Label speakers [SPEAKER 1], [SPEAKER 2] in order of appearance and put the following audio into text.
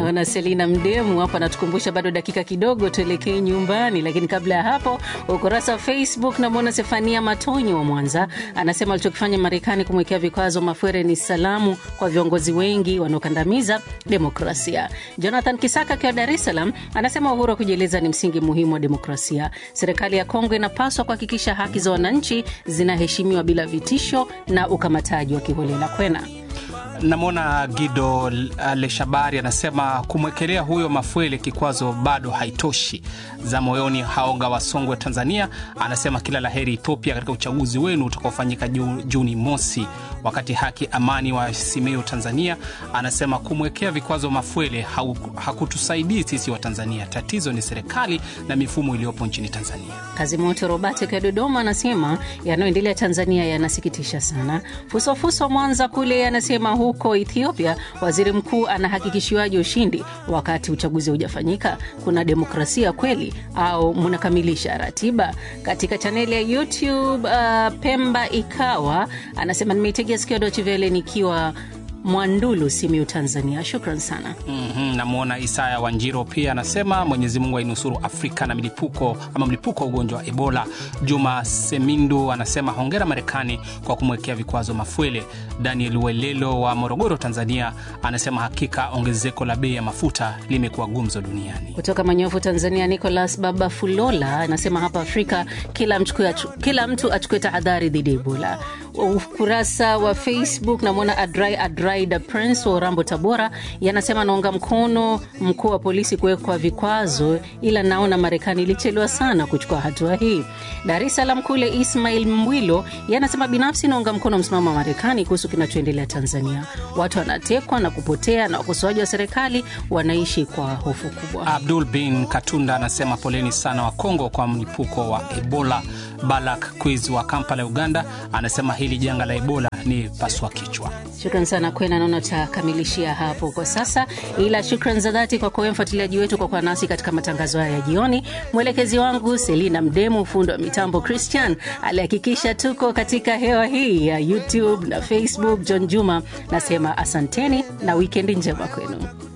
[SPEAKER 1] Naona Selina Mdemu hapa anatukumbusha bado dakika kidogo tuelekee nyumbani, lakini kabla ya hapo, ukurasa wa Facebook namwona Sefania Matonyo wa Mwanza anasema alichokifanya Marekani kumwekea vikwazo Mafwere ni salamu kwa viongozi wengi wanaokandamiza demokrasia. Jonathan Kisaka akiwa Dar es Salaam anasema uhuru wa kujieleza ni msingi muhimu wa demokrasia. Serikali ya Kongo inapaswa kuhakikisha haki za wananchi zinaheshimiwa bila vitisho na ukamataji wa kiholela. Kwena
[SPEAKER 2] Namwona Gido Leshabari anasema kumwekelea huyo Mafwele kikwazo bado haitoshi. Za moyoni Haonga wa Songwe, Tanzania, anasema kila la heri Ethiopia katika uchaguzi wenu utakaofanyika Juni mosi. Wakati Haki Amani wa Simeo, Tanzania, anasema kumwekea vikwazo Mafwele hakutusaidii sisi wa Tanzania. Tatizo ni serikali na mifumo iliyopo nchini Tanzania.
[SPEAKER 1] Kazi moto Robert akiwa Dodoma anasema yanayoendelea Tanzania yanasikitisha sana. Fusofuso Mwanza kule anasema huko Ethiopia waziri mkuu anahakikishiwaje ushindi wakati uchaguzi haujafanyika? Kuna demokrasia kweli au mnakamilisha ratiba? Katika chaneli ya YouTube uh, Pemba ikawa anasema nimeitegea sikio Dochi Vele nikiwa Mwandulu, Simiu, Tanzania. Shukran sana.
[SPEAKER 2] mm -hmm. Namwona Isaya Wanjiro pia anasema Mwenyezi Mungu ainusuru Afrika na milipuko ama mlipuko wa ugonjwa wa Ebola. Juma Semindu anasema hongera Marekani kwa kumwekea vikwazo Mafwele. Daniel Welelo wa Morogoro, Tanzania anasema hakika ongezeko la bei ya mafuta limekuwa gumzo duniani.
[SPEAKER 1] Kutoka Manyofu, Tanzania, Nicolas Baba Fulola anasema hapa Afrika kila, mchukua, kila mtu achukue tahadhari dhidi ya Ebola. Ukurasa wa Facebook namwona Adrai Adraida Prince wa Urambo, Tabora, yanasema naunga mkono mkuu wa polisi kuwekwa vikwazo, ila naona Marekani ilichelewa sana kuchukua hatua hii. Dar es Salaam kule Ismail Mwilo yanasema binafsi naunga mkono msimamo wa Marekani kuhusu kinachoendelea Tanzania. Watu wanatekwa na kupotea na wakosoaji wa serikali wanaishi kwa hofu kubwa.
[SPEAKER 2] Abdul bin Katunda anasema poleni sana wa Kongo kwa mlipuko wa Ebola. Balak Quiz wa Kampala, Uganda anasema hili janga la Ebola ni paswa kichwa.
[SPEAKER 1] Shukran sana Kwena, naona utakamilishia hapo kwa sasa, ila shukran za dhati kwa kuwe mfuatiliaji wetu kwa kuwa nasi katika matangazo haya ya jioni. Mwelekezi wangu Selina Mdemu, fundi wa mitambo Christian alihakikisha tuko katika hewa hii ya YouTube na Facebook. John Juma nasema asanteni na wikendi njema kwenu.